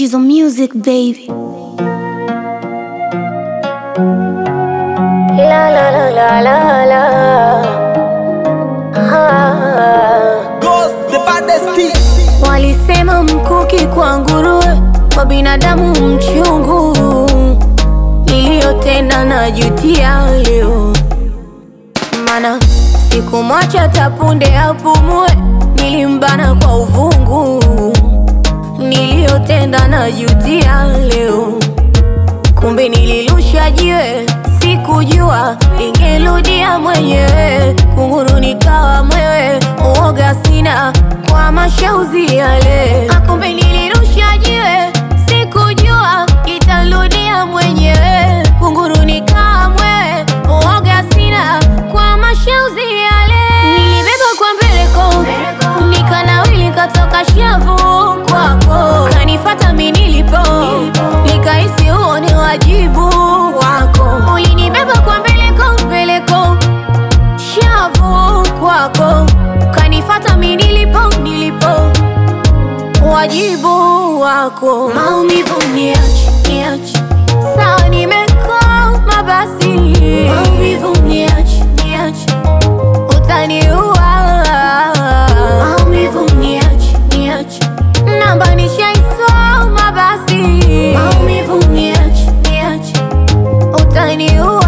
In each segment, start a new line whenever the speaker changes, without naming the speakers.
She's on music, baby.
La la la la la la. Ah.
Ghost, the baddest beat.
Walisema mkuki kwa nguruwe, kwa binadamu mchungu. Niliyotenda najutia leo, mana sikumwacha tapunde apumue, nilimbana kwa uvungu. Niliyotenda najutia leo, kumbe nilirusha jiwe, sikujua lingerudia mwenyewe. Kunguru nikawa mwewe, uoga sina kwa mashauzi yale. Ah, Kumbe nilirusha jiwe, sikujua litarudia mwenyewe. Kunguru nikawa mwewe, uoga sina kwa mashauzi yale. Nilibeba kwa mbeleko, nikanawili katoka shavu kwako, kanifata mi nilipo, nikahisi huo ni wajibu wako. Ulinibeba kwa mbeleko mbeleko, shavu kwako, kanifata mi nilipo nilipo, wajibu wako. Maumivu niache niache, sawa nimekoma basi, maumivu niache niache utaniua maumivu niache niache namba nishaisoma basi maumivu niache niache utaniua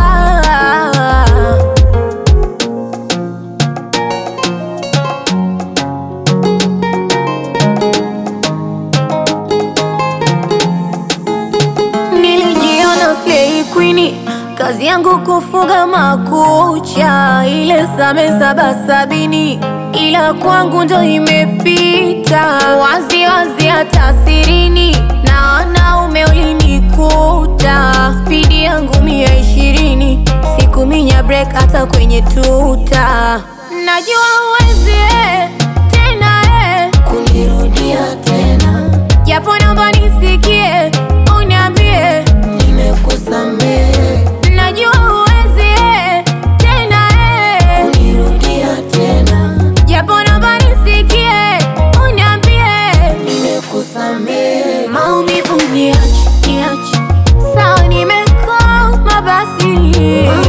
Nilijiona slay queen, kazi yangu kufuga makucha, ile same saba sabini, ila kwangu ndo imepita wazi wazi, hata sirini na wanaume ulinikuta, spidi yangu mia ishirini, sikuminya break hata kwenye tuta, najua uwezi eh, tena eh, kunirudia tena japo naomba nisikie, uniambie nimekusamehe. Najua huwezi eh, tena eh, kunirudia tena, japo naomba nisikie, uniambie nimekusamehe. Maumivu niache, niache, sawa nimekoma basi,